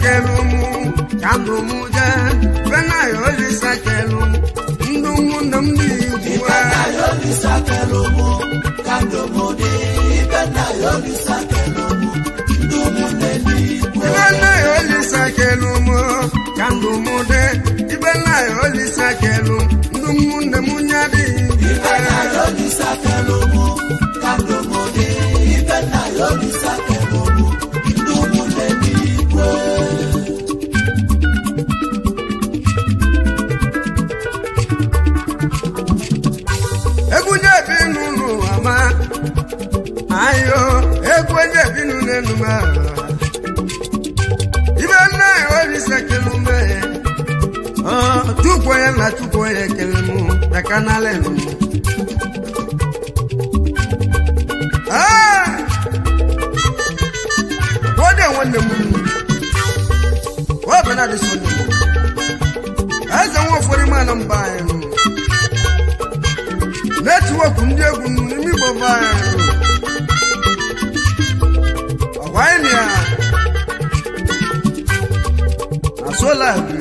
kelu mụ ka ndụ mụ jee ibe na ya olisa kelu mụ ndụ ụmụnne m dị ikwu ibe na ya olisa kelu mụ ka ndụ mụ dị ibe na ya olisa kelu ndụ ụmụnne m nya dị ikwu egwu na-ebi n'ụlọ ama ayo egwu na-ebi n'ụlọ ma ibe nna ya olisa kelu me tukwo ya na tukwo ya ekele mụ na kanala elu wode nwanne m wabana dị sọnde eze nwa ụfọdụ mana mba anyị nụ netiwọkụ ndị egwu n'ime igbo be anyị ọgwa anyị na ya na sola bi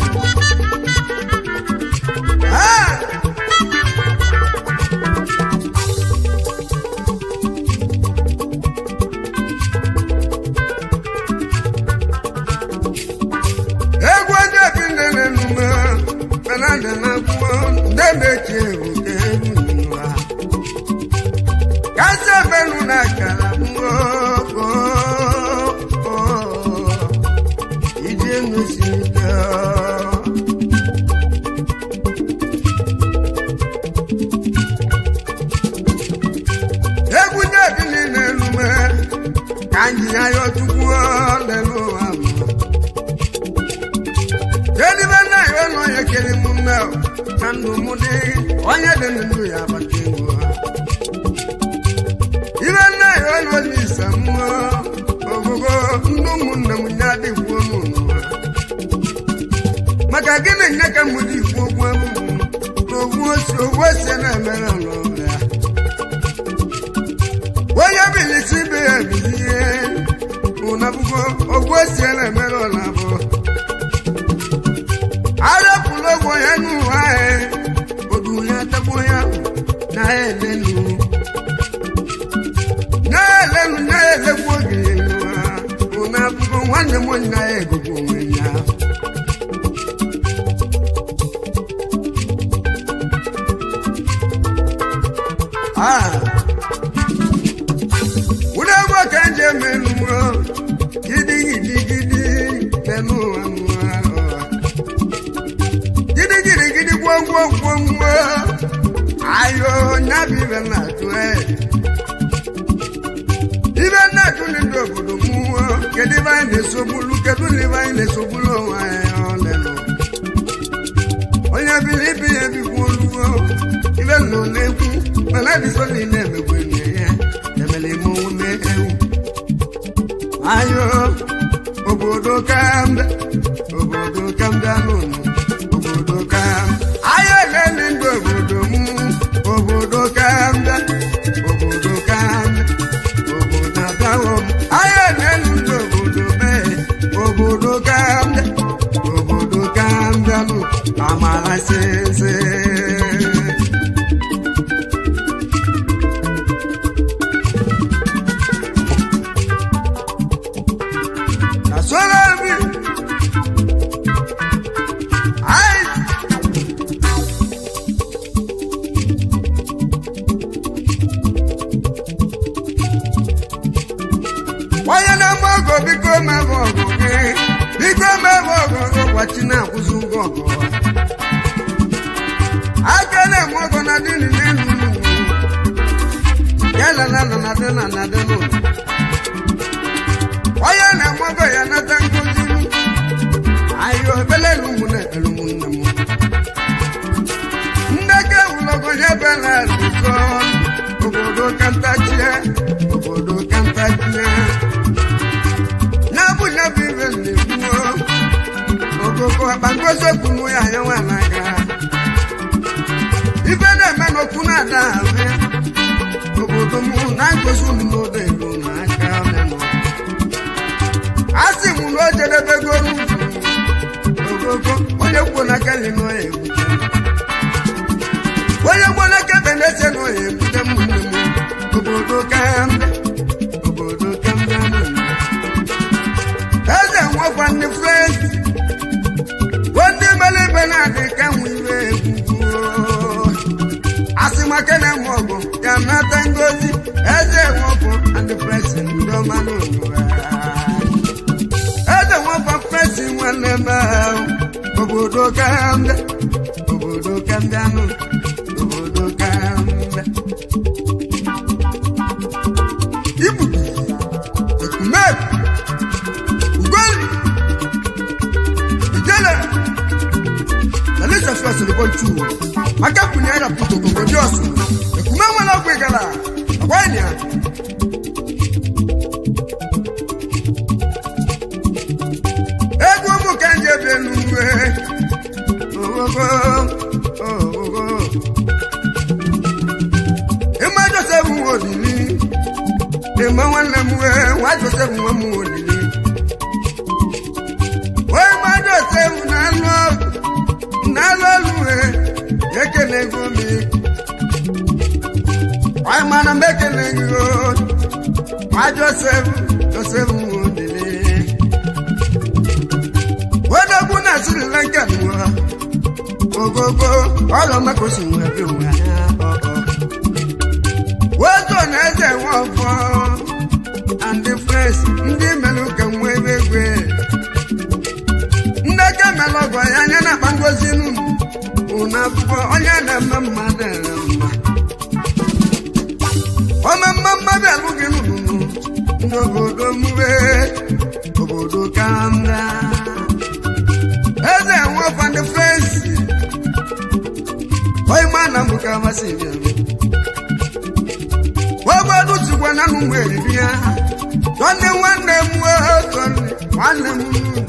egwu ndị ebi ndị na-enume penadị na akwụkwọ ndị na-echi egwu ka egwu n'ụwa kasị ebenu na akara mmụọ iji enu siri ike egwu ndị ebi niile enume ka anyị ya yọ chukwu lelu ụwa mmụọ Kedibe na ya ọnụ onye kere m mme na ndụ m dị onye dị ndụ ya abata ego ha. Ibe nna ya ọnụ onye isa mmụọ ogogo ndụ ụmụnne m ya dịkwuo n'ụlọ ha. Maka gịnị nye ka m dị ikwu okwu abụ m na ogwu osi ogwu osi na-emere ọlọrụ ya. Onye bilisi ibe ya bilie ụnabụgo ogwu osi na-emere ọlọ abụọ arapụla ogbo ya n'ụwa anyị odu ya tagbo ya na-elenu na-elenu na-elekwu oge n'ụwa ụna abụgo nwanne m nna ya egogo onwe ya ụlọ egwu ka nje eme nuwo gidi gidi gidi n'elu ụwa n'ụwa ụwa gidi gidi gidi gwọ gwọ gwọ gwọ ayo nyabi ibe na-atụ e ibe na-atụ ndị obodo mmụọ kedu ibe anyị na-esogbulu kedu na ibe anyị na-esogbulu onwe anyị ọlelụ onye biri ibi ya ebikwu olugo ibe nọ na-ekwu mana dịsọ niile emegbe nne ya emere ime omume ewu ayo obodo kambe obodo kambe anụnụ obodo kam ahịa elele ndị obodo m obodo kambe obodo kambe obodo abịawo m ahịa elele ndị obodo mee obodo kambe obodo kambe anụ amara sese Asola mi. Ai. Onye na-agba ọgụ biko mebe ọgụ gị biko mebe ọgụ gị ụbọchị na-akwụsị ụgwọ ọgụ aka na-eme ọgụ na dị n'ile n'ụlọ ya na na na na dị na na dị n'ụlọ onye na-eme ọgụ ya nata nkuzi ayo ebele ụmụnne ekpere ụmụnne m ndeke ụlọgọ ya bela lụkọ obodo kantachie obodo kantachie n'abụja bụ ibe na-ekwuo okoko akpangozi okwunu ya anya nwa n'aka ibe na-eme n'okwu na-ada ahụ obodo m na ngozi unu n'odo ego n'aka ọlụlụ a sị m na o jedebego n'ugwu onye kwuo n'aka nri na ọya ebute onye kwuo n'aka ebe na-ese na ọya ebute ụmụnne m obodo ka mbe obodo ka mbe eze nwekwa ndị fresi ndị mere ibe na-adị ka nwe iwe egwugwu asị maka na enwe ọgụ ya nata ngozi eze nwekwa ndị fresi ndị ọma n'ụwa eze nwekwa fresi nwanne m ahụ obodo ka mbe obodo ka mbe anụ obodo ka mbe ibudu ekumeku ugoli ijele alisa fasi lukọ ntu maka kunye ya puto koko di ọsù ekume wọn lọ gbé gala ọgbà ènìyàn. egwu ụmụ ka nje bi enuwe ogogo ogogo ịma josef nwa olili ịma nwanne m wee nwa josef nwa m olili wee ma josef na-alụ ọgụ n'ala oluwe ekele ego mi wàá mana m ekele gị o ma josef josef nwodele wedogwu na sri lanka nwa ogogo ọlọ makosi nwa bi nwa wezo na eze nwa ọfọ and the friends ndị mere ka nwa ebe egwe ndeke mere ọgọ ya anya na-akpa ngozi n'ụlọ ụna akwụkwọ onye na-eme mmadụ ere mma ọma mma mmadụ alụghị n'ụlọ ndị obodo mwe obodo ka mra eze nwekwa ndị frensi onye ma na mbụ ka amasị bịa obodo tukwa na nụ mgbe eriri ya tọnde nwanne m tọnde nwanne m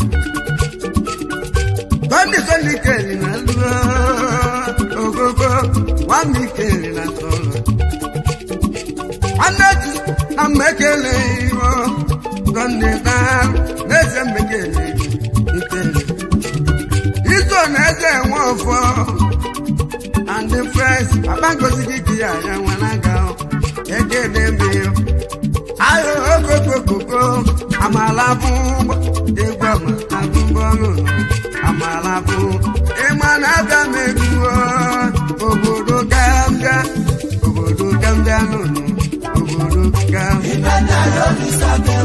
tọnde tọnde keli na lụọ ogogo nwanne keli na tọrọ nwanne ji na mmekele iho tọnde daa n'eze mmekele ikele iso na eze nwe ọfọ and the friends abangozi gị ka ya ya nwana ga ekele mbe ayo okokokoko amala bụ egwu ama agụmbọnụ amala bụ ịma na abịa m egwu obodo gambia obodo gambia nụnụ obodo gambia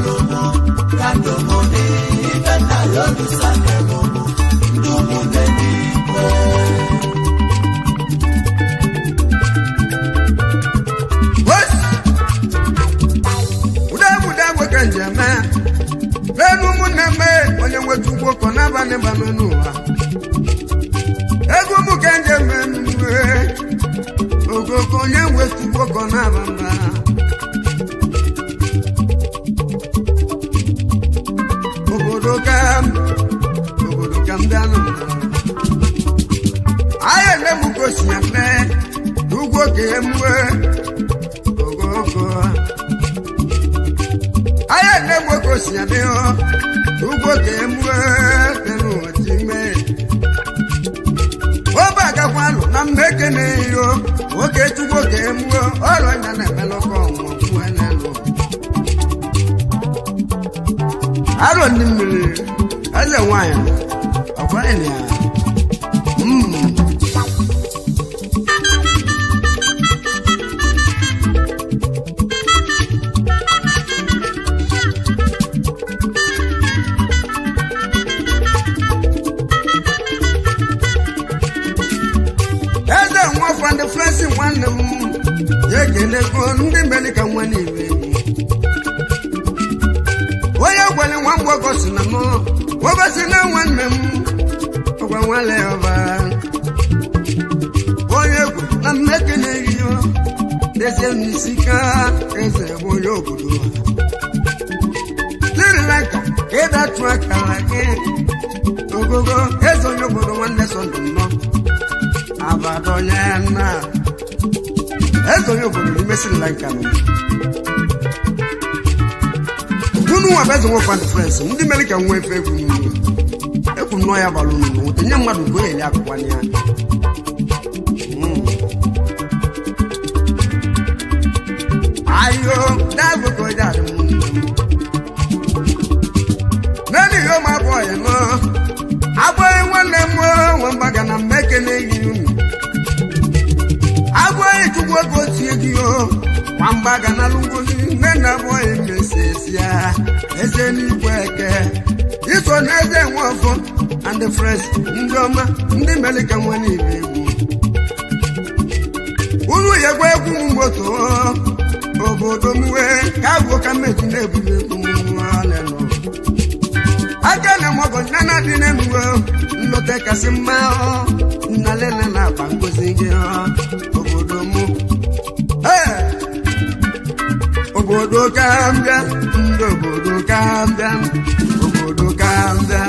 udegbude ka njem n'elu ụmụnne m onye nweta ugbo kọ n'abalị banụ n'ụwa ego ụmụ ka njem enuwe ogogo onye nweta ugbo kọ n'abamba obodo ka obodo ka m bịa n'ụwa ahịa nne m gosi ya nne n'ugwo ka emue ogogo ayé ne mo kò sí àmì ọ ugbo ka emue tẹnu ọtí mẹ. ó bá àgàkwa lò na mmeke na eyo nwoke chukwu ka emue ọrọ nya na emelọkọ ọnwụ fún ẹnẹ lọ. arọ ndị mmiri eze nwanyị ọkwa ịnịa. Mm. eze nwafọ ndị frensi nwanne m ya ekelego ndị mere ka nwa niile onye gwere nwa mgbọgọ si na mụ nwogosi na nwanne m ọgwa nwale ọba onye egwu na mmeke na-eyiyo eze n'isi ka eze bụ onye obodo sri lanka ịdatụ akara gị ogogo eze onye obodo nwanne sọndụ nnọọ abadonyena eze onye obodo n'ime sri lanka nọ unu nwa bụ eze nwekwa ndị frans ndị mere ka nwa efe egwu n'ugwu eziokwu nnọọ ya bara unu n'ụtọ nye mmadụ ka o yeli akụkwa ya Mm. ayo dáàbòkò jáde mú un. Nani yóò máa bọ̀ yẹn náà. Abọ́ ìwọ̀n lè mú wọn bàgà na mẹ́kẹ́lẹ́ yìí nù. Abọ́ ìtukú kò sí egi o. Wọn bàgà na lungosi nẹ́nà bọ̀ ìmẹ̀sẹ̀sì à. Ẹsẹ̀ ní ìwọ̀ ẹ̀kẹ́. Ìsọ̀ ní ẹsẹ̀ wọn fọ́. And the fresh ndị ọma ndị melika nwa n'ime egwu. Unu yekwa egwu moto obodo m wee ka agwụ ka mmeji na-ebuli egwu nwanenụ aka na mọgọ nana dị n'enuwe nlọta kasị mma ọ, nnalele na akpa ngozi gị ọ, obodo m Ee! obodo ka mbịa ndị obodo ka mbịa obodo ka mbịa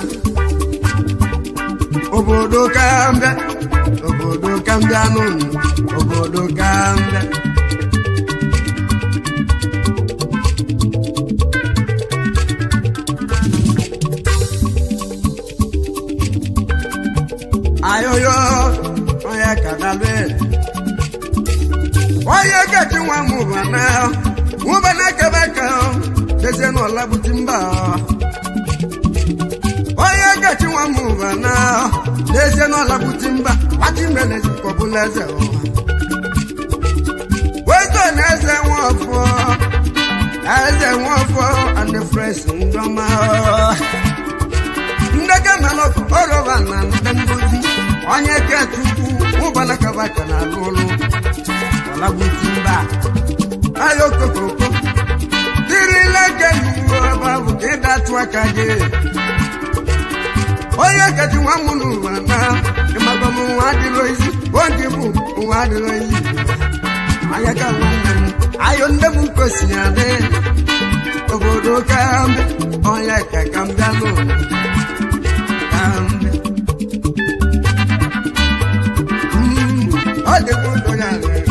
obodo ka mbịa obodo ka mbịa n'ụlọ obodo ka mbịa ayoyo onye kadalụ onye gaji nwa mụbana mụbana kebeka dezie n'ụla buti mba onye gaji nwa mụbana dezie n'ụla buti mba wachi melezi kọbụla eze ụwa wezo na eze nwafọ na eze nwafọ and the fresh ndọma ndege melọkụ oroba na ndị ndozi onye kechukwu ụbana kabaka na alụ ụlụ ọlagbuti mba ayo kokoko tirile kenuwo ebe ahụ ka ịdatụ aka gị onye kechi nwa m n'ụwa na ịmagọm nwa adịrọ isi oge bụ nwa adịrọ isi anya ka nwanne m ayo nne m kosi adị obodo ka mbe onye ka ka mbịa n'ụlọ kambe ọ dịkwa ụtọ ya rere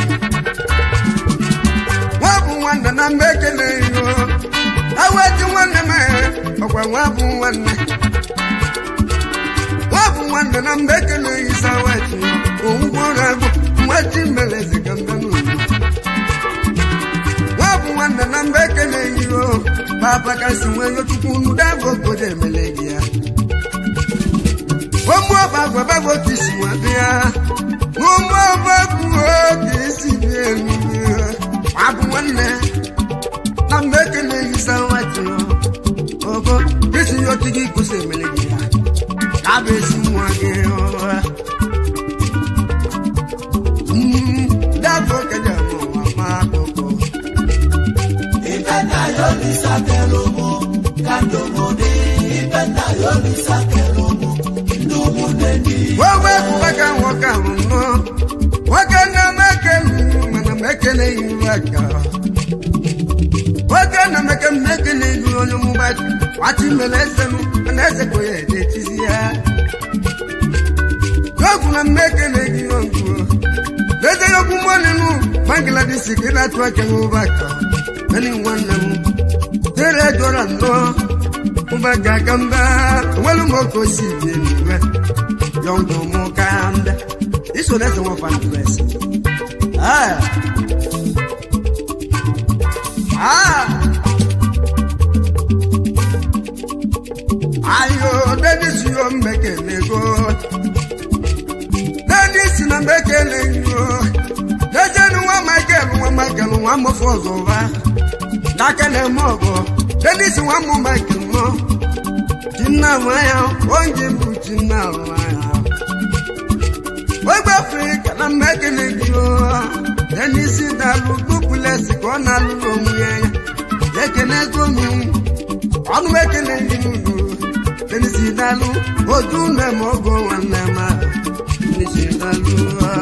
nwa bụ nwanne na mba ekele iyo aweji nwanne m ọkwa nwa bụ nwanne nwa bụ nwanne na mba ekele iyi saweji owugbo na-agụ nwaji melezi ka mbe n'ụlọ nwa bụ nwanne na mba ekele iyo papa kasi nwee yochukwu nudago obodo emele gị ya ụmụ ọba gwabagbo ka isi nwa bịa ụmụ ọba kwuo ka esi bịa elu abụ nwanne na mgbe ekele hisa nwati ogo isi ya otu gị kwụsị emele gị ya ka bụ esi nwa gị dabụ okenye n'ụwa ma akụkụ Ipenda yolisa kelomo, kandomode. Ipenda yolisa kelomo, ndumunendi. wewe kubaka nwoke ahụ nnọọ nwoke na mekele mana mekele iru aka nwoke na meke mekele iru onye mụgbaji wachi mere ezenụ mana eze ko ya edetizi ya yogu na mekele gị ogwu leze yokwu mọnịnụ bangladesh ka ị na-atụ aka n'ụbaka nani nwanne m tere jọrọ nnọọ ụbaka ka mba onwelu m oke osi bi eluigwe yọngụ mụ ka mba iso na-ese nwa fantres ah ah ayo denis yo mbekelego denis na mbekelego dejenu nwa michael nwa michael nwa mọfọ ọzọ ụba dakele m ọgọ denis nwa mụ michael nọ tinna nwa ya onye bụ tinna nwa ya ogbe afrịka na mmekele gị denis dalụ dupulesi ka ọ na-alụ n'onwe ya ya ekene ego m ọnụ ekele gị n'udo denis dalụ oju nne m ọgọ nwanne m ahụ denis dalụ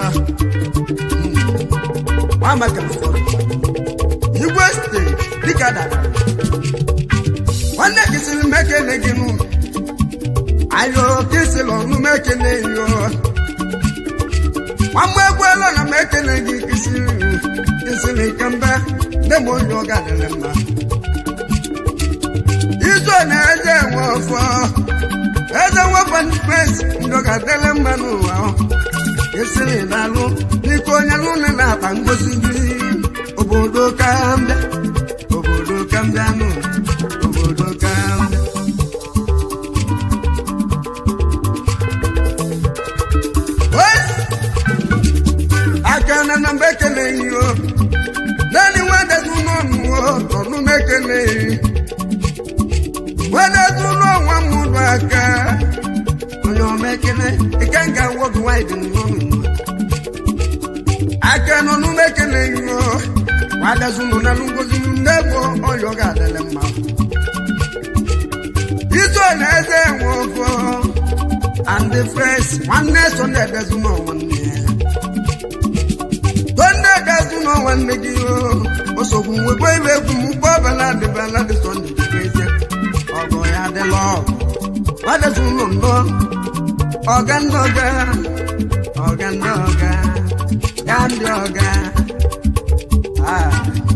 nwamaka igwe steeti dịka dara nwanne gị sịrị m ekele gị n'ụlọ ayo kisịlị ọnụ m ekele yo nwamgbe egwuela na m ekele gị kisịrị kisịrị kemgbe nne m onye ọ gadịrị mma izo na-eje enwe ọfọ eze nwekwa ndị pres ndo ga-adịle mma n'ụwa ọ esiri n'alụ n'ike onye n'ụlọ na-akpa ngozi gị obodo ka mbịa obodo ka mbịa nụ obodo ka mbịa akana na mgbe ekeleghị o naanị nwadezi n'ọnụ ọnụ m ekeleghị nwadezi n'ọnwa mụrụ aka onye ọma ekele ike nga nwoke nwanyị dị n'ọnụ aka nọ n'ụmụ ekeleghị o nwadezi nọ na ngozi nne bụ ọyọ ga-adịrị mma iso na eze nwe ọfọ and the fresh nwanne so na-edezi n'ọnwa nne ya Sunday gazu no nwanne gị o osogbu nwekwa ibe egwu m ụgbọ ọbala adịbala dị Sunday dịbezie ọgụ ya adịla ọgụ nwadezi ụlọ nnọ ọga ndị ọga ọga ndị ọga ya ndị ọga Ah.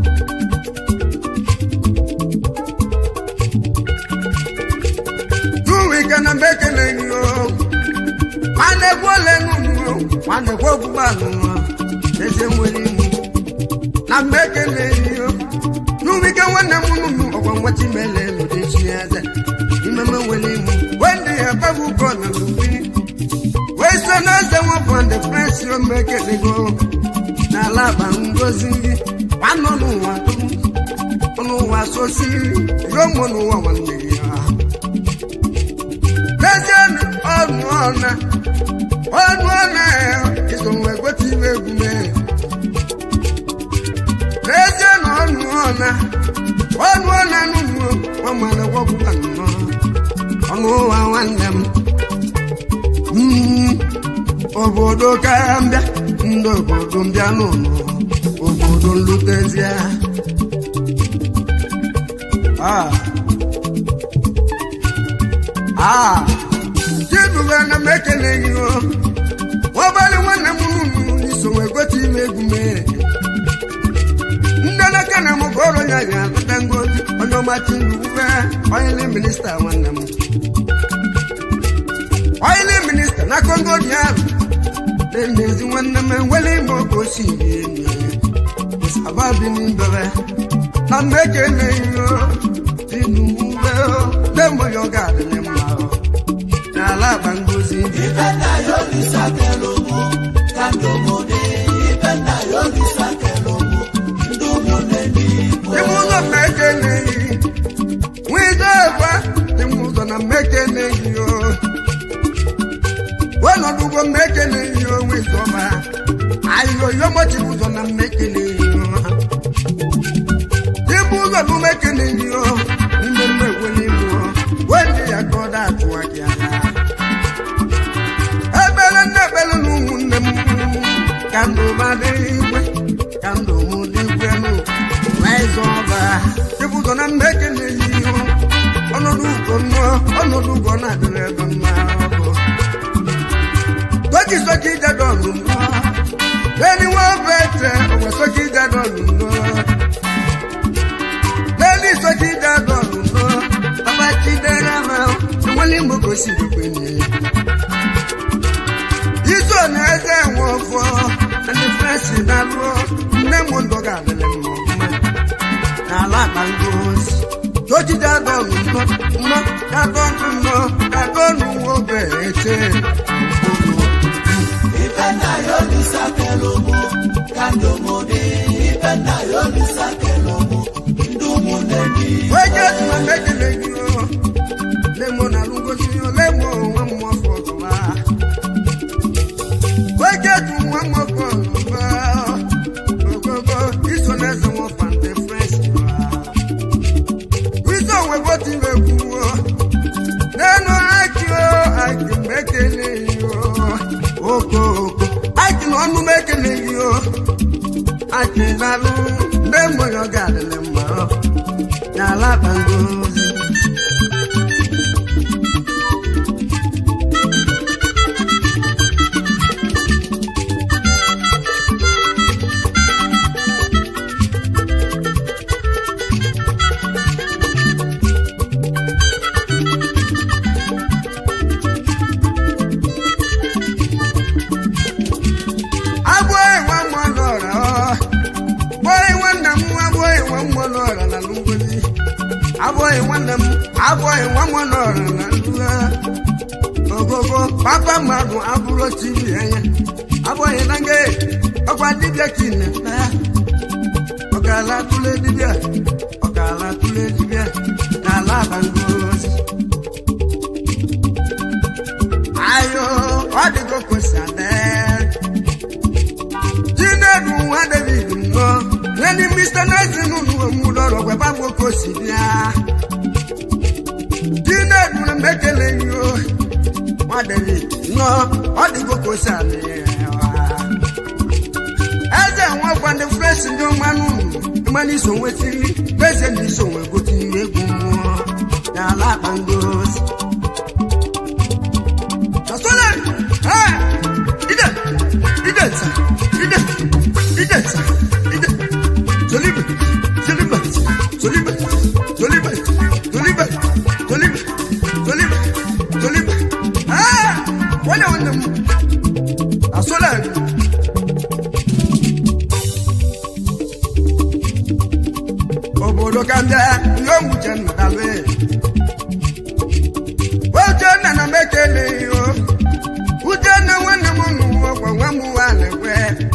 Tuwike na mbe ekeleghị o nwanne gwu ole n'ụmụ nwanne gwu ogbugba alụmọ eze nwere imu na mgbe ekele ihe n'ubike nwanne m nụnụ ọgwa nwachi mele n'odechi eze imeme nwere imu wendị ya babu ụkọ na n'ubi wee so na eze nwapụ ndị fresi ome ekelego n'ala akpa ngozi gị nwanne n'ụwa dum n'ụwa sosi yomo n'ụwa nwanne ya n'ezie ọnụ ọna ọnụ ọna iso nwe gote ime egwu mee n'ezie na ọnụ ọna ọnụ ọna n'ụmụ ọmara gwọgwụkwa nnọọ ọnụ ụwa nwanne m Mm, obodo ka mbịa ndị obodo mbịa n'ụlọ obodo nlutezie ah ah chidube na m ekeleghị o nwabalị nwanne m nụnụ n'iso wee gote ime egwu mee ndeleke na m ka ọrụ ya ga-akpata ngozi onye ọmachi ndube onye minista nwanne m onye minista na kongo dị ahụ na-emezi nwanne m enwere ime oke osimiri emi ababi n'imbere na m ekeleghị o tinube o dembo ya ọ ga-adịrị mma o n'ala akpa ngozi Ipenda yolisa kelomo, kandomode. Ipenda yolisa kelomo, ndumune nipo. Ime ụzọ m ekeleghị nwido ekwe ime ụzọ na m ekeleghị o ọnọdụgo m ekeleghị o nwizọba ahịhịa oyomochi ụzọ na m ekeleghị o ime ụzọ bụ m ekeleghị o ndị m ekwele ibu o wendị ya ka ọ da-atụwa gị anya ebele nne ebele na ụmụnne m ka ndụ ma dị igwe ka ndụ m dị igwe nụ n'ịzọ ọba ịbụzọ na mba ekeleghị ihu ọnọdụ ugo nnọọ ọnọdụ ugo na-adịrị ebe mma ọbụ soki soki jadọlụ nnọọ leni nwa obe ete onwe soki jadọlụ nnọọ leni soki jadọlụ nnọọ baba chidera ma enwele igbo gosiri kwenye iso na eze nwe ọfọ ndị fresi na-alụ nne m ndụ ga-adịrị m ọfụma n'ala akpa ngozi tojide adọnụ nnọ nnọ adọnụ nnọ adọnụ nwa obe eche Ipenda yolisa kelomo, kandomode. Ipenda yolisa kelomo, ndumune nipo. weje tuma mekele gị o lemo na alụ ngozi o lemo nwa m ọfọ ọzọba weje tu nwa m ọfọ ọzọba ogogo iso na eze nwa ọfa ndị fresi wizo nwe bọtị na-ekwu o n'enu aki o aki mekele gị o oko oko aki na ọnụ mekele gị o aki na-alụ ndị mmụọ ya ga-adịrị mma ọ n'ala akpa ngozi nwa n'ọra na ngozi abụghị nwanne m abụghị nwa m n'ọra na ndụ ogogo papa mmadụ abụrụ tiri anya abụghị na nge ọkwa dibịa ka ị na-ete ọkala tụle dibịa ọkala tụle dibịa n'ala bangozi ayo ọ dịgo kwesịrị chinedu nwa david nnọọ leni mr nazin ụlọọrụ gwaba nwoke osi bịa chinedu na mekele yo nwa david nnọọ ọ dịgo kwesịrị eze nwekwa ndị fresh ndị mmanụ mmanụ iso nwetiri eze ndị iso nwe gotiri egwu mmụọ n'ala akpa ngozi Asole! Hey! Ide! Ide ta! Ide! Ide ta! Ide! Solibe! Solibe! Solibe! Solibe! Solibe! Solibe! Solibe! Solibe! Ah! Wanya wanya mu! Asole! Obodo kanda yo muche nnọdalwe. Uchenna na mekele yo Uchenna nwanne m n'ụwa nwa m nwa na-ekwe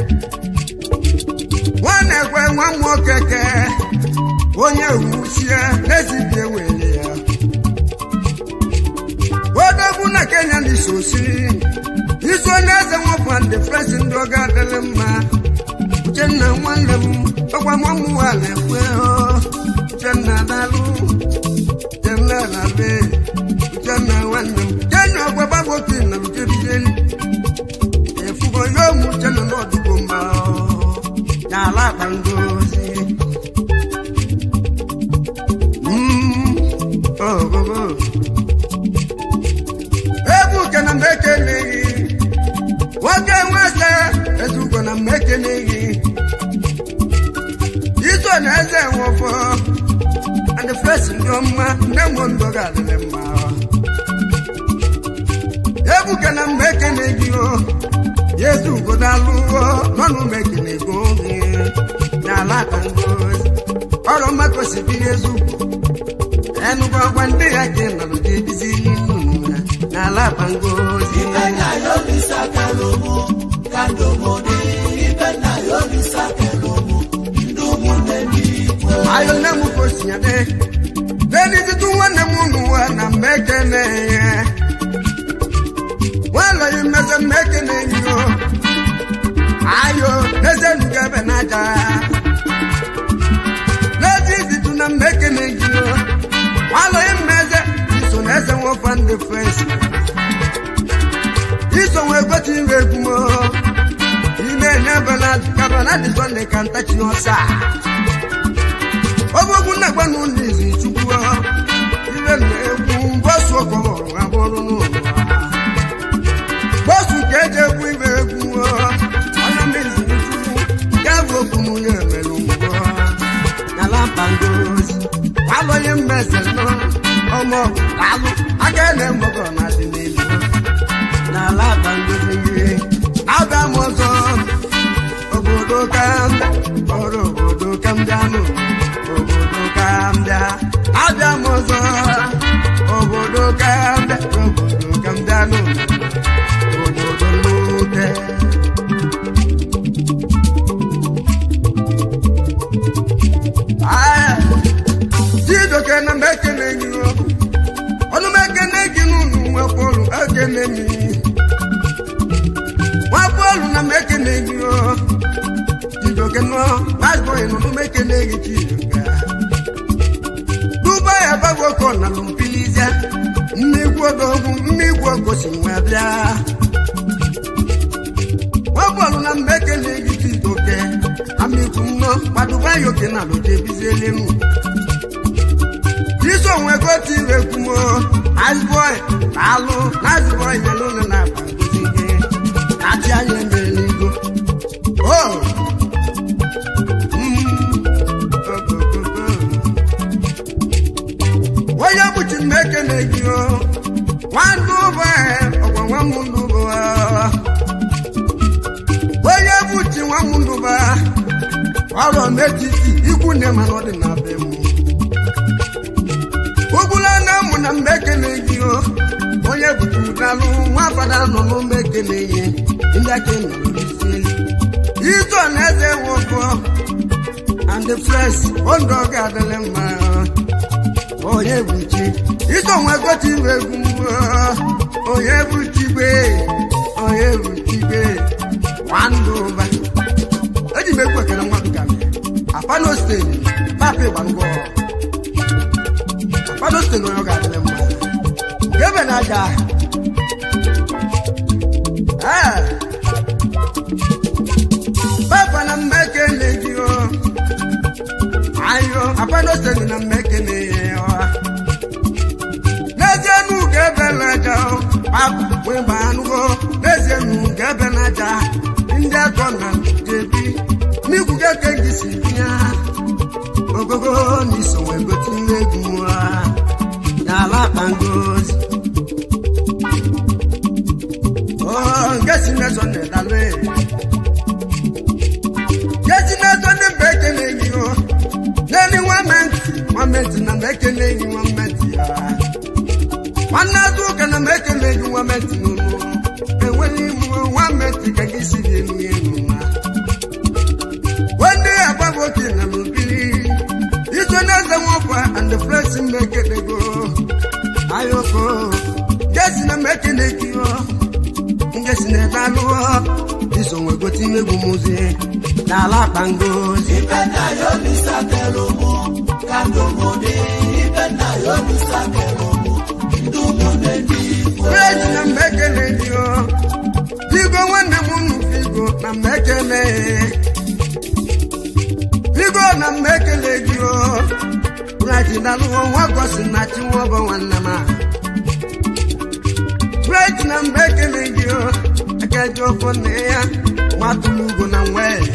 nwa na-ekwe nwa m okeke onye wusie n'ezibie were ya odogwu na Kenya na isosi iso n'eze nwafọ ndị fresi ndị oge adịrị mma Uchenna nwanne m ọkwa nwa m nwa na-ekwe Uchenna dalụ Uchenna na-abịa Uchenna nwanne m Uchenna ọgwa gbagote na lujebijeli efugo yo mu Uchenna n'ọdụgbo mba n'ala akpa ngozi Mm, oh, oh, oh. egwu ke na mgbe ekeleghị nwoke nwese ezugo na mgbe ekeleghị iso na eze nwụfọ and the first ndị ọma nne m ndụ ga-adịrị mma ebuka na mgbe ekele gị o yezu ugodalụ nọnụ m ekele go gị n'ala aka ngozi ọrụ mmadụ sibi yezu enugwu ọgwa ndị ya ka ị nọrọ gị ebizi n'ala aka ngozi Ibena yolisa kelomo, kandomode. Ibena yolisa kelomo, ndumune nikwe. ayo nne m ka o si ya dị n'elu tutu nwanne m n'ụwa na mgbe ekele ya nwalọghị mmeze mgbe ekele gị o ayo n'eze nuga ebe n'aja n'ezi izitu na mgbe ekele gị o nwalọghị mmeze iso na eze nwofa ndị fes iso nwe gote ire egwu m ime n'ebela kabana dị sọnde ka ntachi ọsa ọgbọgwụ na-agba n'ụlọ izi chukwu ire na-ekwu bọsụ ọkọrọ abụrụ n'ụlọ bọsụ ka eji ekwu ibe egwu ọnya mezi chukwu ya bụ okwu n'onye emere ngwọ n'ala mpangozi alụghị mmeze nọ ọmọ alụ aka na-emọgọ na dị n'elu n'ala mpangozi gị abịa m ọzọ obodo ka ọrụ obodo ka m bịa n'ụlọ obodo ka m bịa abịa m ọzọ obodo ka m bịa obodo ka m bịa n'ụlọ obodo n'ute Aya, Chidoke na m ekele gị o. ọnụ m ekele gị n'ụlọ nwekwaọrụ ekele m nwakwaọrụ na m ekele gị o. Chidoke nọ gbasbọị n'ọnụ m ekele gị Chidoke dubai agbagwoko na lumpilizia mmegwu odogwu mmegwu ogosi nwa bịa nwabọọlụ na mgbe ekele gị Chidoke amikwu nnọ gbadubai oke na lojebiziele m iso onwe gotu irekwumo azbọị alụ na azbọị nyelụlụ na akpa ngozi gị kachi anya emere n'igo oh onye bụchi m ekele gị o nwandụ ụbọ ọgwa nwa m ndụbọ onye bụchi nwa m ndụba ọrụ n'etiti ikwu ikwu nne mana ọ dị na be m ụgbụla na mụ na mgbe ekele gị o onye butudalụ nwa fada nọ n'ụmụ ekele ihe ndị aka nọrọ n'isi ito na eze nwoke and the fresh ondo oge adịla mma onye bụ chi ito nwe gote iwe egwu onye bụ chigbe onye bụ chigbe nwandụ ụba eji m egwu ekele nwa dụka apano steeti papa ịgbangọ apano steeti onye ọ ga-adịrị mma gebe na aja ee papa na mma ekele gị o ayo apano steeti na mma ekele ya ọ n'ezie nu ga-ebe na aja o papa wee gba anụgo n'ezie nu ga-ebe na aja ndị akọ na jebi n'ikwu keke gị si bịa ogogo n'iso wee gote ihe egwu ha n'ala akpa ngozi Oh, nke si n'ezo na-edalụ nke si n'ezo ndị mba ekele gị o n'elu nwamenti nwamenti na mba ekele gị nwamenti ya nwanne azụ ụka na mba ekele gị nwamenti n'ụlọ enweghị imu nwamenti ka gị si dị elu elu ma wende agbago oke na n'obili iso n'eze nwakwa and the flesh mba ekele go ayoko gesi na mba ekele gị o ngesi na ebe alụọ iso nwe gote imegbu mụzi n'ala akpa ngozi ibe nna ya olisakere ụmụ ka ndị ụmụdị ibe nna ya olisakere ụmụ ndị ụmụnne ndị igbo Praise na mgbe ekele gị o Figo nwanne m unu Figo na mgbe ekele Figo na mgbe ekele gị o Praise na lụọ nwa gosi na chi nwa bụ nwanne m a Praise na mgbe ekele gị o Ekeji ofo nne ya nwatụrụ ugo na nwee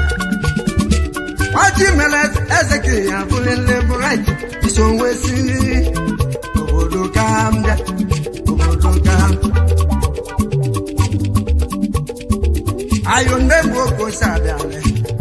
Ọjị mere eze ka ya bụlele bright iso nwe siri obodo ka m bịa obodo ka m ayo nne bụ oke ose abịala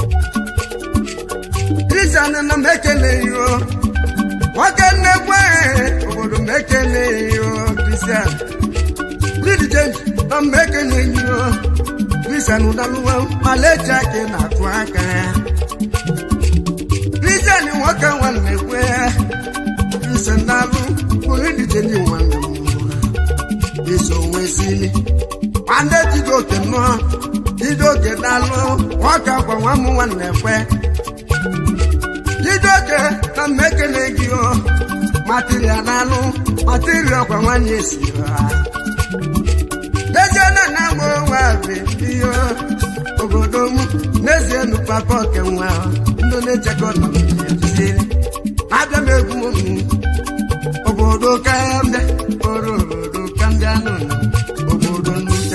kristian na m ekeleghị o nwoke nnekwe obodo m ekeleghị o kristian lidi james na m ekeleghị o kristian ụdalụwa maleji aka ị na-atụ aka ya kristian nwoke nwanne kwe kristian dalụ bụ lidi james nwanne m iso nwe sili nwanne Chijioke nọ Chijioke dalụ nwoke akwa nwa m nwanne kwe Chijioke na mmekele gị o material dalụ material kwa nwanne si ha n'ezie na na agba onwe abị ihe obodo m n'ezie nu papa oke nwa ndị na-echekọ na ejiziri abịa m egwu m obodo ka mbịa oro obodo ka mbịa n'ụlọ obodo nnute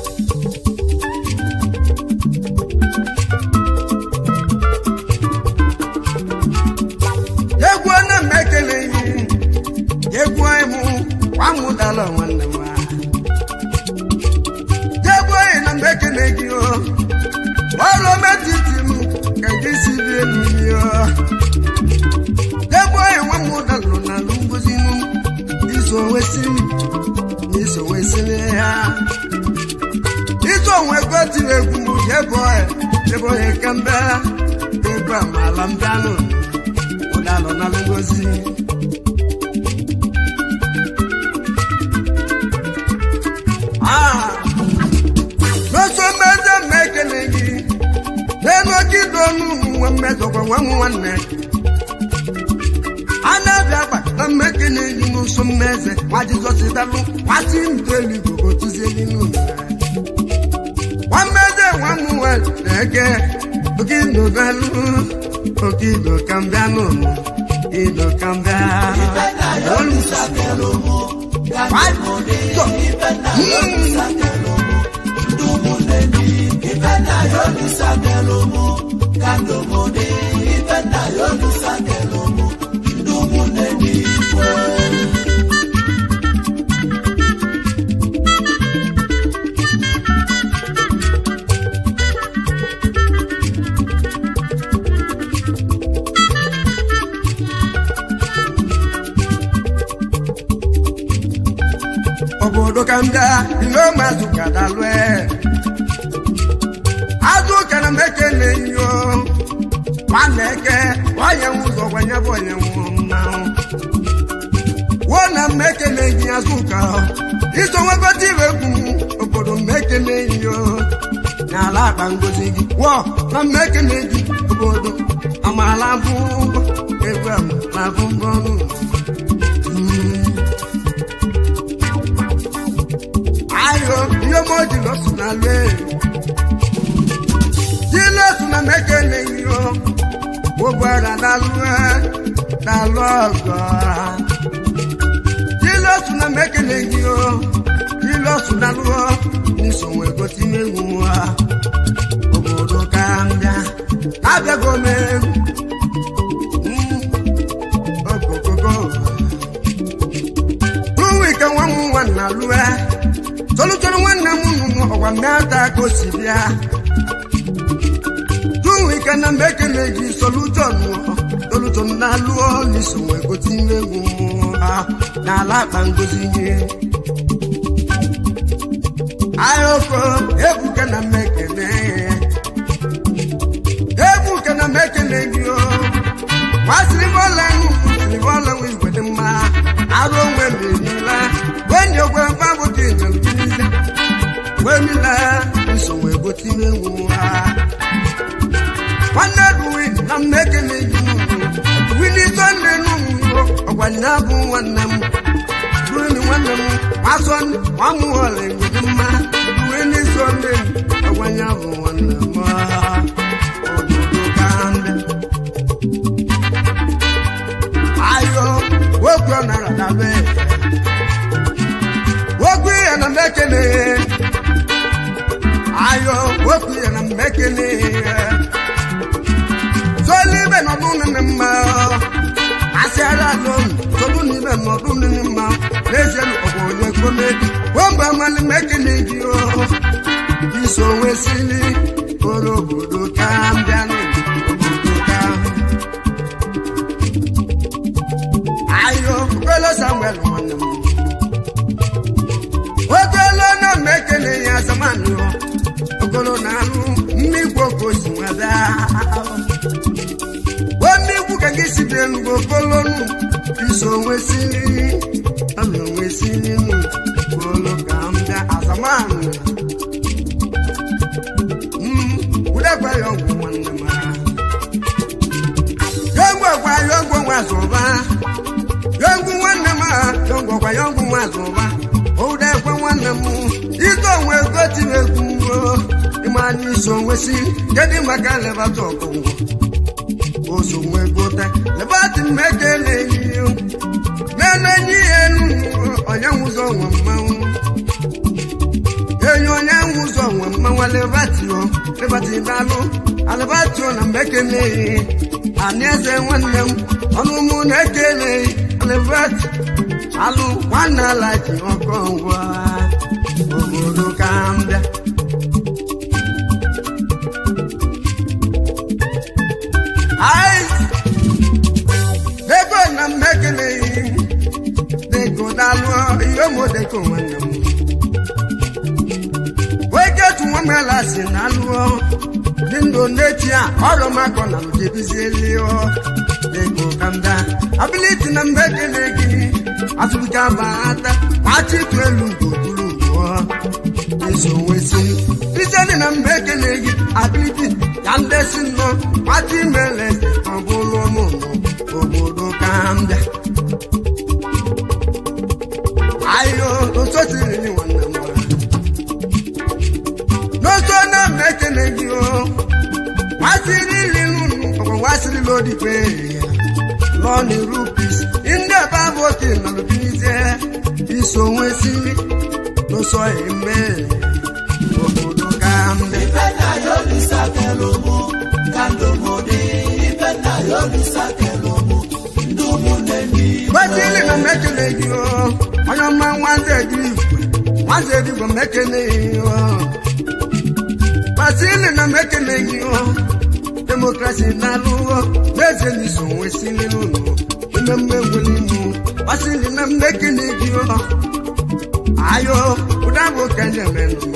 egwu na m ekeleghị egwu ịmụ nwamụdala nwanne m egwu anyị na mgbe ekele gị o ọrụ metiti m ka gị si dị elu gị o egwu anyị nwamụdala na alụ ngozi m iso wesịrị na iso wesịrị ha iso onwe gotiri egwu m ebe ọya ebe ọya ka mbịa ebe amala mbịanụ ụdalụ na alụ ngozi Ah! n'oso mmeze mma ekele gị n'elu oke ido ọnụ nwa mmezọkwa nwa m nwanne a na-abịa agba na mma ekele gị n'ụsọ mmeze nwa jizọs dalụ nwatị ntelu igbo tụzieli n'ụlọ nwa mmeze nwa m nwanne eke oke ido dalụ oke ido ka mbịa n'ụlọ ido ka mbịa ibe nna ya olisakere ụmụ ka ndị ụmụdị ibe nna ya olisakere ụmụ ndị ụmụnne ndị igbo ibe nna ya olisakere ụmụ ka ndị ụmụdị ibe nna ya olisakere ụmụ ndị ụmụnne ndị igbo obodo ka m bịa ile mazụ ka dalue azụ ka na meke na-enyo nwanne eke onye nwe ụzọ gwanye bụ onye nwụ mmanwụ wuo na mmeke na-enyi azụ ka iso nwekọta iwe egwu obodo mmeke na-enyo n'ala akpa ngozi gị wụọ na mmeke na-eji obodo amaala bụ egwu na bụ mbọnụ ayo ihe mo ji lọsụ na lue ji lọsụ na mmeke na-enyo ụgbọala na-alụ na-alụ ọgọ jilọsụ na mekele gị o jilọsụ na lụọ n'iso wee gote ime egwu ha obodo ka mbịa na-abịago m egwu okokoko tuwi ka nwa m nwanna lụa tolutolu nwanne m nụnụ ọgwa mmịata ka o si bịa tuwi ka na mekele gị solution solution na lụọ n'iso wee gote ime egwu ha n'ala akpa ngozi gị ayoko ebuka na mmekene ebuka na mmekene gị o masịrị m ọla enu sịrị m ọla nwe igwe dị mma arụ onwe m erila wenye ogwe mfabụta ịnyalụbize wemila nsogbu egote ime nwu ha nwanne duwi na mmekene gị wili sonde n'ụmụ ọgbanye abụ nwanne m duweni nwanne m masọ nwamụ ọla egwede mma duweni sonde ọgbanye abụ nwanne m obodo ka ndị ayo wokwu ọ nara dabe wokwu ya na mmekene ayo wokwu ya na mmekene solibe nọdụ nne mma asịara alụm sọdụ n'ime nọdụ nne mma n'ezie ọbụ onye komedi wemgbe mmalị mekene gị o iso onwe sili kpọrọ obodo ka mbịa obodo ka ayo kwelo samuel nwanne m okwelo na mekene ya zamani okolo na alụ mmigwe okosi nwada omigwu ka gị site n'ugbo kolonu iso onwe siri ọna onwe siri nụ kolo ka m bịa azamanụ udekwa ya ọgwụ nwanne m yọngwụ ọgwa yọngwụ nwa zụba yọngwụ nwanne m yọngwụ ọgwa yọngwụ nwa zụba udekwa nwanne m ito onwe goti egwu ịma anyị iso onwe si kedụ maka lebata ọkụngwọ oso nwe gote lebati mmeke na-enyi na-enenyi elu onye nwụzọ nwe mmanwụ enyi onye nwụzọ nwe mmanwụ lebatio lebati dalụ alebatio na mmeke na-eyi anyị eze nwanne m ọnụ mụ na-ekele lebati alụ nwanne ala ji ọkọ ngwa obodo ka mbịa deko na mmekele deko dalụ ihe mo deko nwanne m weketu nwamela si na alụọ dị ndụ n'echi a ọrụ makọ na mjebizielio deko kamda abiliti na mmekele gị atụbika bata machitu elu ngoturu ngụọ iso nwesi iseni na mmekele gị abiliti ka ndesi nnọọ machi mele ọ bụrụ ụmụnụ obodo ka mbịa ayo osotiri ni nwanne m n'oso na mmekele gị o nwasịrị iri nụnụ ọgwa nwasịrị lodikwe ya lọni rupis ndị ebe abụ oke nọlụbizie iso nwesiri n'ụsọ eme obodo ka mbịa Ipenda yolisa kelomo, kandomode. Ipenda yolisa kelomo, ndumuleni. gbasili na mmekele gị o onye ọma nwanze dị igwe nwanze dị igwe mmekele gị o gbasili na mmekele gị o demokrasi na-alụwo n'eze n'iso nwesili n'ụlọ ime mmegweli mụ gbasili na mmekele gị o ayo ụdabụ kenye menụ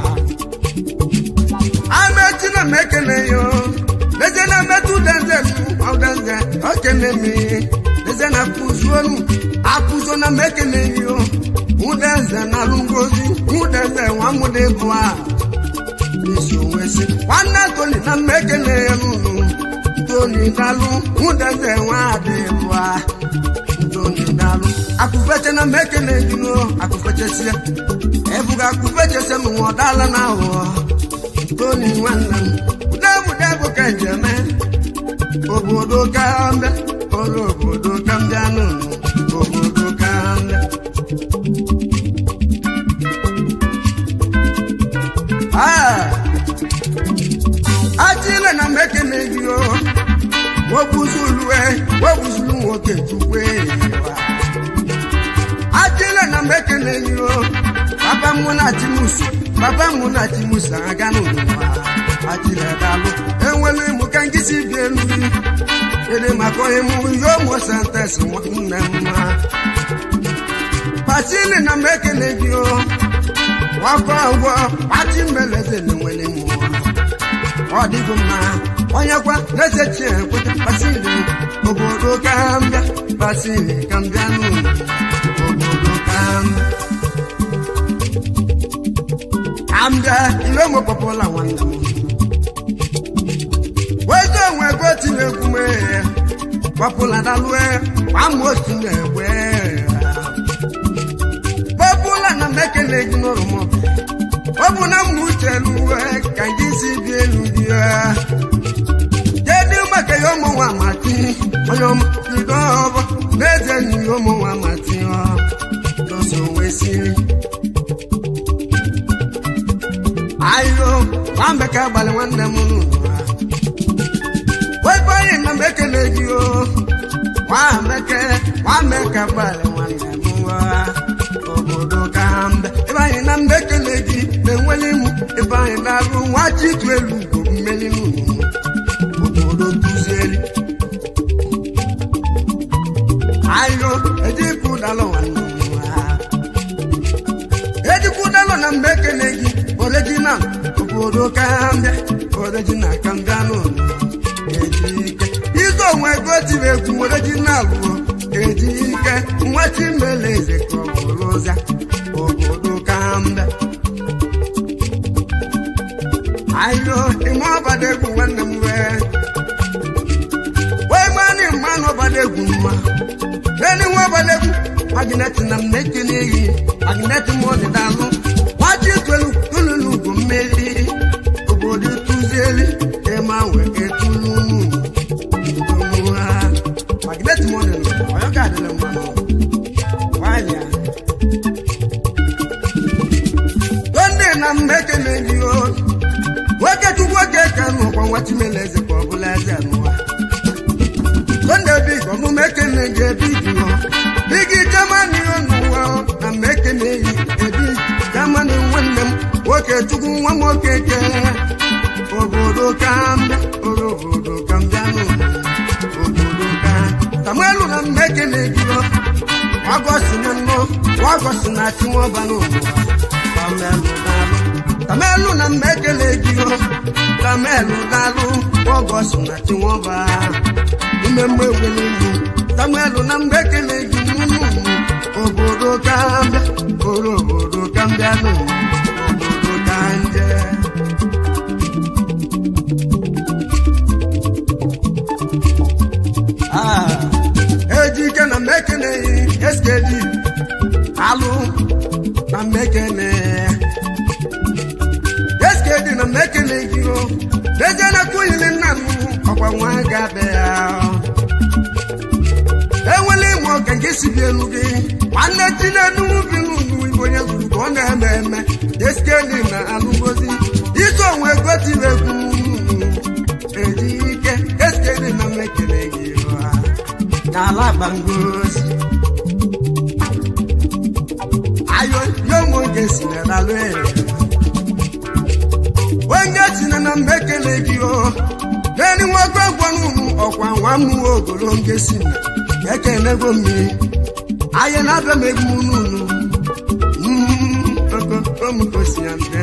amechi na mekene yo leze na metụ denze ọdenze okene mi leze na kụzuonu akụzo na mekene yo ụdenze na alụngozi ụdenze nwamụdị bụ a isi onwe si nwanne toni na mmekene ya n'ụlọ toni dalụ ụdenze nwa adị bụ a toni dalụ akụfeche na mmekene gị no akụfechesie ebuga akụfechese m nwa ọdala na ahụhọ toni nwanne m udebu debu ka njeme obodo ka mbịa ọrụ obodo ka mbịa n'ụlọ obodo ka mbịa achile na mekene gị o wobuzulue wobuzulu nwoke tukwe achile na mekene gị o papa mụ na chimusu papa mụ na chimusu aga n'ụwa achile dalụ enwere ịmụ ka nkịsi bi elu gị ede maka onye mụ ihe ụmụ sentes nwanne m ha pasili na mekene gị o wakọ ụgwọ pachi mbeleze na enwere mụ ọ dịgo mma onye kwa na-eze chi ekweta pasili obodo ka mbịa pasili ka mbịa n'ụlọ obodo ka mbịa ambịa ile ụmụ pọpụla nwanne m wezo onwe ego tinegwu mee pọpụla dalue gbama otu na-egwe pọpụla na mekele gị n'ụlọ m ọ bụ na mma uche luwe ka gị si bi elu gị kedu maka ya ụmụ nwa mati onye ọmụbido ọbọ n'eze na ihe ụmụ nwa mati ọ doso wee siri ayo nwambe ka agbalị nwanne m n'ụwa webe onye na m ekele gị o nwameke nwame ka agbalị nwanne m nwa obodo ka mbe ebe anyị na mbe ekele gị na-enweli mụ ebe anyị na-arụ nwa chitu elu ugbo mmeli n'ụlọ obodo duzieli ayo ejikwu dalụ nwanne m nwa ejikwu dalụ na mbe ekele gị original obodo kambịa original kambịa n'ụlọ ejike izu onwe ego tiri egwu original bụ ejike nwa chimeleze ka ọ bụrụ ụza obodo kambịa ayo ime ọbada egwu nwanne m wee wee mmanụ mmanụ ọbada egwu mma neni nwa ọbada egwu magneti na mmeki n'iyi magneti m ọdịdalụ nwachi tolu tululu bụ mmeri obodo tụzieli ịma wee etulu ha magneti m ọdịdalụ ọyọ ka adịla mmanụ nwanyị a ndị na mmeki na-eji o nwoke chukwu oke ka n'ụkwa nwa chimeleze ka ọ bụla eze n'ụwa sonde big ọmụme ekene gị ebi jụọ bigi jamani n'ụwa na mmekene yi ebi jamani nwanne m nwoke chukwu nwa m nwoke ke obodo ka mbịa obodo ka mbịa n'ụwa obodo ka samuelu na mmekene gị o wagosi na nnọ wagosi na chinwọba n'ụwa samuelu daalụ samuelu na mmekene gị o samuelu daalụ wagosi na chinwọba mmemme egwele ugwu samuelu na mgbe ekele gị nnụnụ obodo ka mbịa oro obodo ka mbịa n'ụwa obodo ka nje ejike na mmekene eskedi alụ na mmekene eskedi na mmekene gị o deje na kwuhili nna m ọkwa nwa gabe ya enwela ịmụ ọka nke si bi elu gị nwanne tinedu bi n'ugwu igbo onye zuru ka ọ na-eme eme eskeli na alụgozi iso onwe ego tiri egwu eji ike eskeli na mmekele gị ụra n'ala gbangozi ayo yomo nke si na lalụ ere onye tinye na mmekele gị o n'elu nwoke gwanunu ọkwa nwa m ogolo ngesi na ekenego mmiri anyị na-abịa m egwu n'unu m gosi ya mbe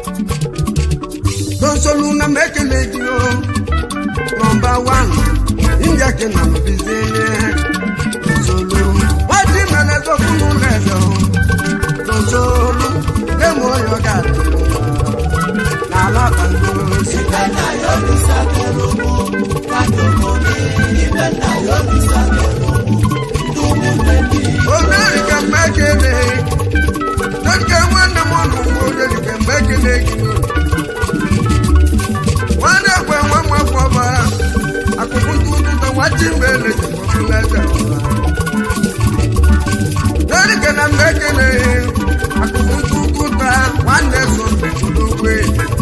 tonsolu na m ekele gị o nọmba wan india ke na m bizenye tonsolu wati mere zokunu n'eze o tonsolu emu oyo ga-adị n'ala bangosi Ibenda yolisa kelomo, kandomoni. Ibenda yolisa kelomo, ndumumeni. oderike mmekele dọdike nwanne m ọnụ mgbe oderike mmekele gị nwanne ekwe nwa m afọ ọbara akụkụ ntụtụta nwachi mgbe elejibọbụleze dọdike na mmekele akụkụ ntụtụta nwanne so ndegologwe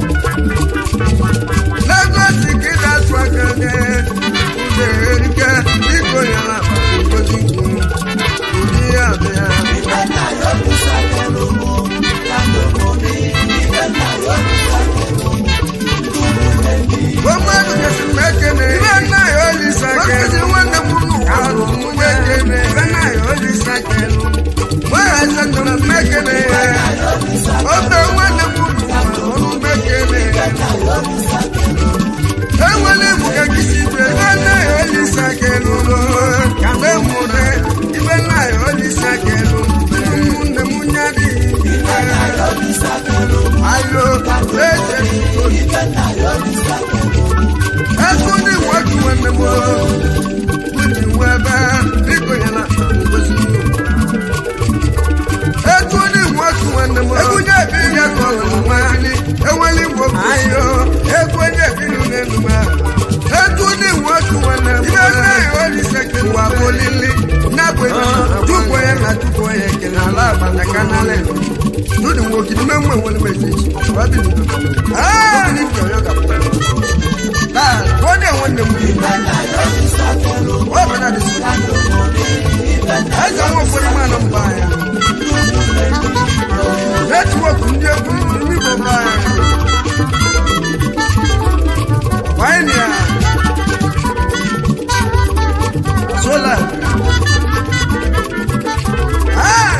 Lagos ka ị na-atụ aka gị uderike biko ya na ngozi kwuru ụdị ya bịa Ibenda yolisa kelomo, kandomoni. Ibenda yolisa kelomo, ndumumeni. Gbogbo kesi mekene. Ibe nna ya olisa kelu. nwanne m unu alụ mekene. Ibe nna ya olisa kelu. Nwere eze ndụ m mekene. Obe nwanne m unu ọnụ mekene. Enwere m ka kisi ibe. Ibe nna ya olisa kelu. Ka mgbe m mụrụ. Ibe nna ya olisa kelu. Ụmụnne m nyadị. Ibenda yolisa kelomo, Ayo, eche tuto. ibenda yolisa kelomo. Ẹkún ní ìwọ́jú ẹni mọ́. Wíjì wọ ẹbẹ́ bíkò yẹn náà ngozi ní o. Ẹkún ní ìwọ́jú ẹni mọ́. Ẹkún yẹ bí yẹ kọ́ ọ̀nà ní. Ewéli wo kò sí o. Ẹkún yẹ bí nù nínú mọ́. Ẹkún ní ìwọ́jú ẹni mọ́. Ibẹ̀ náà yóò ní sẹ́kẹ̀ wà bólílé. Nàgbé dúpọ̀ yẹn náà dúpọ̀ yẹn kìnnà aláàbàlẹ̀ kánálẹ̀. Lónìí wo kìnnì mẹ́wọ̀n wọlé mẹ́sẹ̀jì. Wábì nìkan. Lókè ní ìjọyọ̀ kàpọ̀. Wọ́n dẹ̀ wọ́n dẹ̀ mú yìí. Ibenda yolisa kelomo, Wọ́n bẹ̀rẹ̀ àdìsí. kandomoni. Ibenda Ẹ̀sẹ̀ wọn fún ẹ̀ma nà mbà yà. Nẹ́tíwọ̀kì ndí egwu ní bò mbà yà. Wáyé ni à. Sólà. Ah!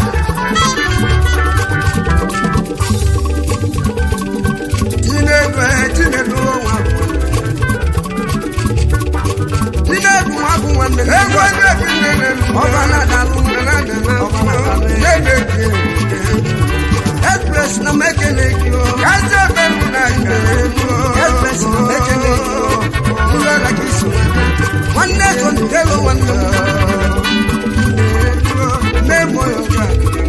Chinedu ẹ̀ Chinedu ọ̀wà. Chinedu wà fún wọn mẹ́lẹ̀. Ẹ̀gbọ́n ní ẹ̀fí nẹ́nẹ́ nù. Ọba náà dàlú nẹ́nẹ́ nẹ́nẹ́ ọba náà dàlú nẹ́nẹ́ kí. Express na mẹ́kẹ̀lẹ́ kí o. Kájẹ́ bẹ́ẹ̀ni náà kẹ̀lẹ́ kí o. Express na mẹ́kẹ̀lẹ́ kí o. Nílò la kì í sùn. Wọ́n ní ẹ̀sọ́ ní kẹ́lọ́ wọn ní ọ̀hún. Mẹ́mọ̀ yóò gbà.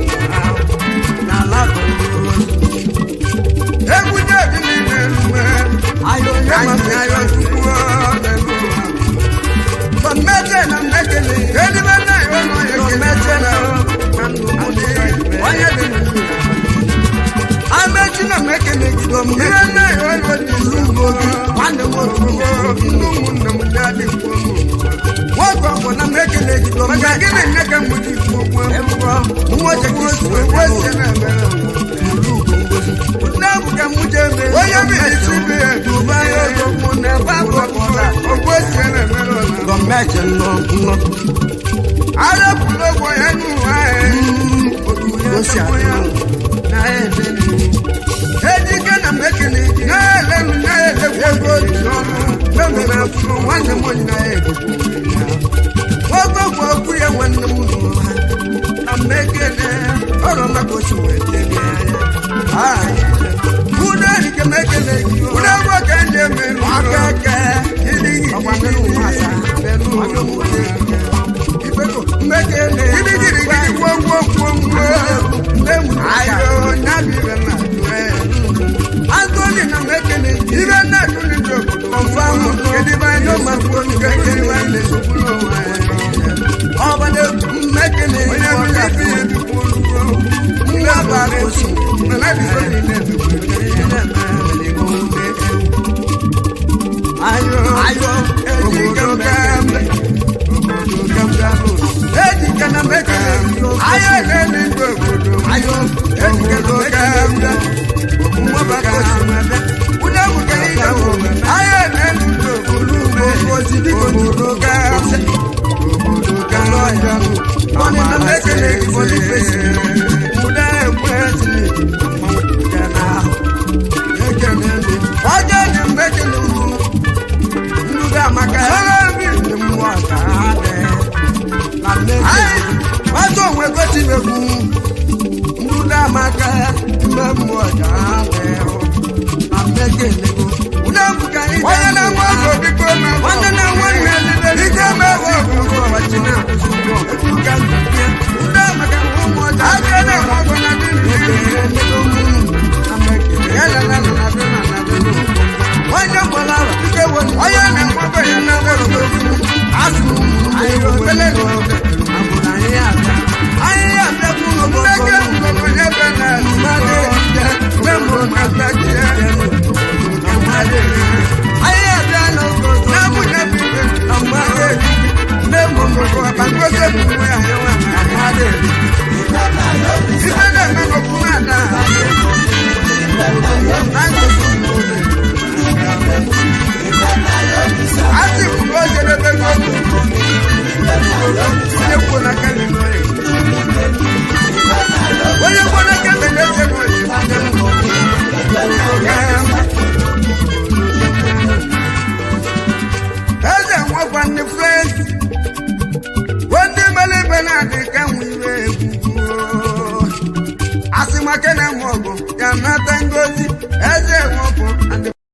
Nàlá kò ló. Egwu jẹ́ ìdí ní ìlú ẹ̀. Ayọ̀ yẹ́ màá fi ayọ̀ tukú ọ́ lẹ́nu wa. Gọọmenti na mmekele. Edibe na iwe nọ ya gọọmenti na onye dị n'ugwu. Amechi na mmekele gido m. Ihe na iwe nọ n'izu ugbo gị. Nwanne m otu ugbo. Ndị ụmụnne m ndị adị mkpu ụmụ. Nwoke ọgbọ na mmekele gido m. Maka gịnị nne ka mgbe ji ikwu okwu ekwuo. Nwa oche ka isi wee kwuo esi na ebere ugwu ngozi. Nne bụ ka m je eme. Onye bi isi bi ya duba ya ego mụ na ebe abụ ọkọta. Okwu esi na ebere ọla. Gọọmenti nọ nọ. Arapụla ụgwọ ya n'ụwa ya. Osi ya na ede Ejike na mekene na-elenu na-elekwu ego dị n'ọnụ. Memere afụrụ nwanne m onye na-edokwu ya. Nwoke bụ okwu ya nwanne m n'ụwa. Na mmekene ọrụ maka osi wee tebe ya. Ude erike mekene gị. Ude gwa ka ndị emerụ aka aka. Ịdị gị mmekene. Ịdị gị gị gwọ gwọ gwọ gwọ. Nne m ayo nyabire na Anthony na mekene. Ibe na tuni do confirm. Kedi ba no ma ko ni kedi ba le so kulo wa. Ọba de mekene. Onye mi le fi ebi kulu. Nga ba ko si. Na na bi so ni ne bi ko ni ne ma le ko be. Ayo ayo eji kam kam. Obodo kam kam. Eji kana mekene. Ayo ne ni go obodo. Ayo eji kana mekene. Nwa ba ko si ma be. Ude mu ke ida wo. Ayo ne ni go obodo. Obodo ti bi ko ni ko kam. ọzọ onwe gochimegwu ndụda amaka ime mmụọ ji ahụ na mmekelego onye na-enwe ọgụ biko nwanne na nwanne biko mewe ọgụgụ ọchị na ebuka ndụbịa ndị amaka ụmụ ọcha abịa na-enwe ọgụ na dị onye gbara ike were onye na-enwe ọgụ ya na nwere asụ ụmụ anyị obele na obe abụrụ anyị abịa anyị abịa kwuru mmeke mgbọrọ ebe na mmadụ ya memụ kata jie anyị abịa n'ogo na-abụghị ebibe na mmadụ memụ mbọrọ akpa ngozi ebubo ya nwa na mmadụ ife na-eme n'okwu na-ada asị kwuru o jedebe n'okwu onye kwuo na kele onye kwuo na kele na-eze eze nwekwa ndị frens ndị mere ibe na-adị ka nwe iwe egwugwu asị maka na nwe ọgụ ya nata ngozi eze